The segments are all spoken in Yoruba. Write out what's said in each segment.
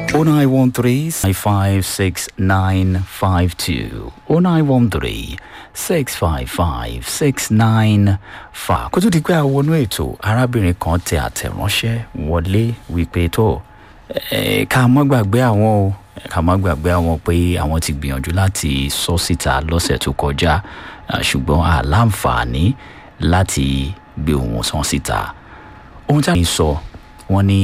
0913 556 0913 655 695. kó tó di pé a wọnú ètò arábìnrin kan tẹ àtẹ̀ránṣẹ́ wọlé wípé tó ẹ, ká má gbàgbé àwọn o ká má gbàgbé àwọn pé àwọn ti gbìyànjú láti sọ síta lọ́sẹ̀ tó kọjá ah, ṣùgbọ́n àláǹfààní láti gbé ohùn sàn síta ohun tí a sọ wọ́n ní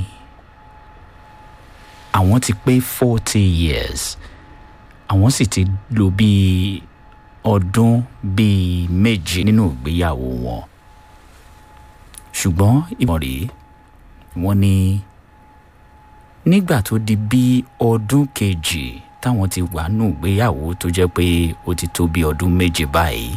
àwọn ti pé forty years àwọn sì ti lò bíi ọdún bíi méje nínú ìgbéyàwó wọn ṣùgbọ́n ìmọ̀ rèé wọ́n ní nígbà tó di bí ọdún kejì táwọn ti wà nù ìgbéyàwó tó jẹ́ pé ó ti tó bí ọdún méje báyìí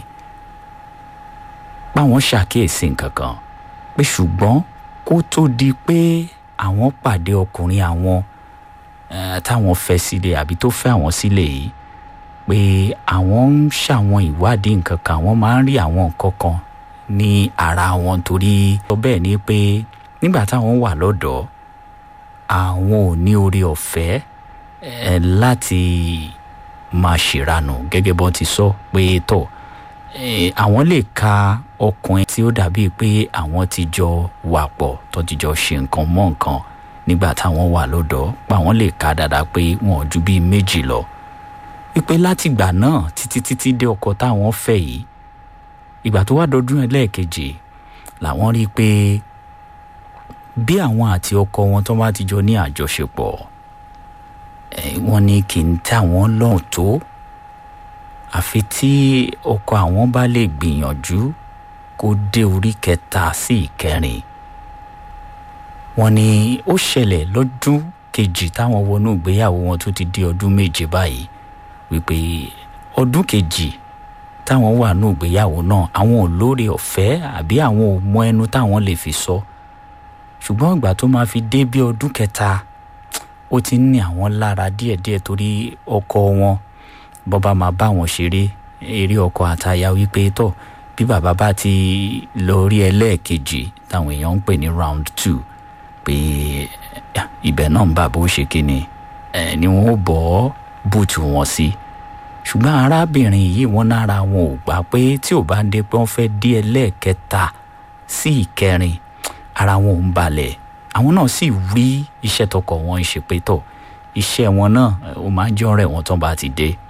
páwọn ṣàkíyèsí nǹkan kan pé ṣùgbọ́n kó tó di pé àwọn pàdé ọkùnrin àwọn eh, táwọn fẹ́ sílé àbí tó fẹ́ àwọn sílé yìí pé àwọn ń ṣàwọn ìwádìí nǹkan kan àwọn máa ń rí àwọn nǹkan kan ní ara wọn torí sọ bẹ́ẹ̀ ni pé nígbà táwọn wà lọ́dọ̀ọ́ àwọn ò ní oore ọ̀fẹ́ eh, láti máa ṣèranù gẹ́gẹ́ bọ́n ti sọ pé tọ̀ eh, àwọn lè ka ọkùnrin tí ó dàbíi pé àwọn ti jọ wà pọ̀ tó ti jọ ṣe nǹkan mọ́ nǹkan nígbà táwọn wà lọ́dọ̀ pa àwọn lè ka dáadáa pé wọn ò ju bíi méjì lọ wípé látìgbà náà títí títí dé ọkọ táwọn fẹ́ yìí ìgbà tó wá dọdún ẹlẹ́ẹ̀kejì làwọn rí i pé bí àwọn àti ọkọ wọn tó bá ti jọ ní àjọṣepọ̀ eh, wọ́n ní kì í tẹ́ àwọn lọ́rùn tó àfi tí ọkọ àwọn bá lè gbìyànjú kó dé orí kẹta sí ìkẹrin wọ́n ní ó ṣẹlẹ̀ lọ́dún kejì táwọn wọnú ìgbéyàwó wọn tó ti di ọdún méje báyìí wípé ọdún kejì táwọn wà nù ìgbéyàwó náà àwọn ò lóore ọ̀fẹ́ àbí àwọn ò mọ ẹnu táwọn lè fi sọ ṣùgbọ́n ìgbà tó máa fi dé bí ọdún kẹta ó ti ń ní àwọn lára díẹ̀díẹ̀ torí ọkọ wọn bọ́ba máa bá wọn ṣeré eré ọkọ àtaya wípé tọ̀ bí bàbá bá ti lọ rí ẹlẹ́ẹ̀kejì táwọn èèyàn ń pè ní round two pé eh, ibẹ̀ náà ń bà bó ṣe kíni ẹ̀ ni wọ́n ó bọ́ bùtù wọn sí ṣùgbọ́n arábìnrin yìí wọ́n nára wọn ò gbà pé tí ò bá ń dé pé wọ́n fẹ́ dé ẹlẹ́ẹ̀kẹta sí ìkẹrin ara wọn ò ń balẹ̀ àwọn náà sì rí iṣẹ́ tọkọ wọn ṣe pé tọ̀ iṣẹ́ wọn náà ó máa ń jọ́ rẹ̀ wọ́n tán bá ti dé